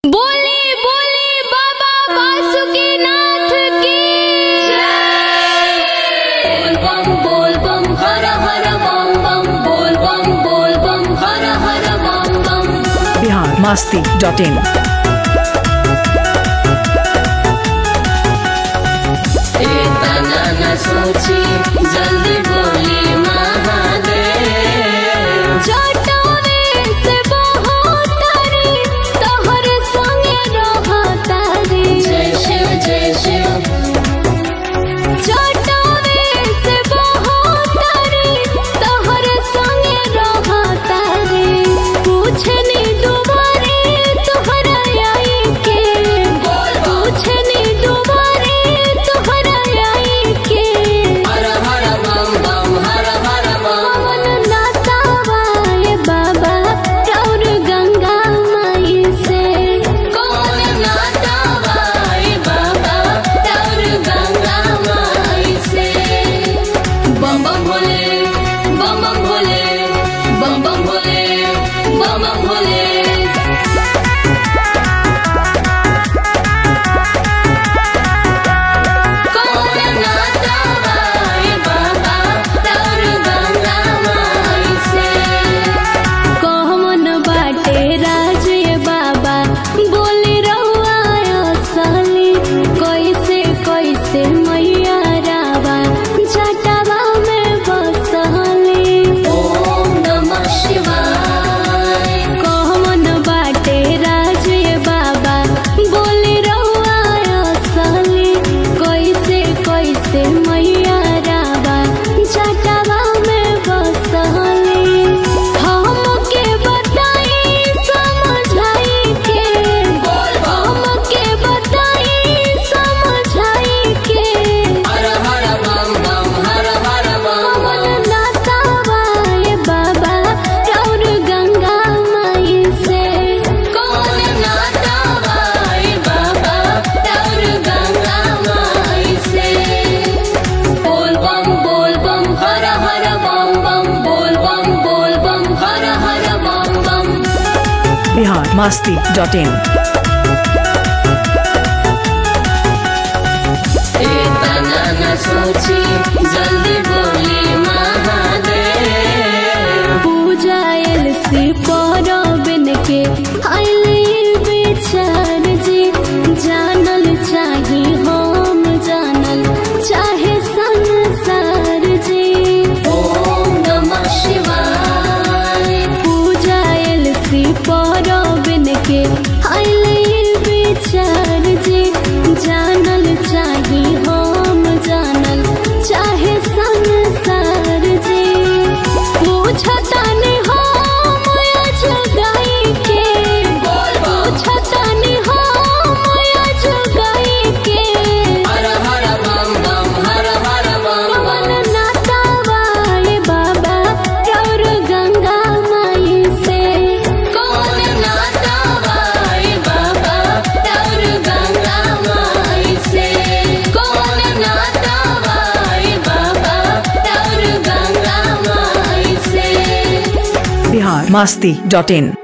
बोले बोले बाबा वासुकीनाथ की बोल बम बोल बम हर हर बम बम बोल बम बोल बम हर हर बम बम बिहार मास्ती डॉट इन तना न सोची जल्दी बोली महादेव जटावे से बहुतारी तोहर संगे रहतारी जय शिव जय शिव जटावे से बहुतारी तोहर संगे रहतारी पूछनी दुबारे तोहरा आई के पूछनी दुबारे तोहरा आई के हर हर बम बम हर हर बम पवन नातावाए बाबा रौर गंगा माई से कौन नाता भाई बाबा रौर गंगा माई से बम बम भोले बम बम भोले बम बम भोले बम बम भोले कौन नाता भाई बाबा रौर गंगा माई से कौन बाटे राजे बाबा बोली रहुआ असली कैसे कैसे मैया रावा जटावा में बसली ओम नमः शिवाय कौन बाटे राजे बाबा बोली रहुआ असली कैसे कैसे मैया रावा जटावा में बसली हमके बताई समझाई के हमके बताई समझाई के हर हर बम बम हर हर बम पवन नातावाए बाबा रौर गंगा माई से कौन नाता भाई बाबा रौर गंगा माई से बोल बम बोल बम हर हर बम बम बोल बम बोल बम हर हर बम बम बिहार मास्ती डॉट इन तना न सोची जल्दी बोली महादेव पूजा एलसी परबिन के आइल बेचार जी जानल चाही हम जानल चाहे संसार जी ओम नमः शिवाय पूजा एलसी परबिन के आइल बेचार जी जानल चाही हम जानल चाहे संसार जी पूछतानी हम अजगाई के पूछतानी हम अजगाई के हर हर बम बम हर हर बम पवन नातावाए बाबा रौर गंगा माई से कौन नाता भाई बाबा रौर गंगा माई से कौन नाता भाई बाबा रौर गंगा माई से बिहार मास्ती डॉट इन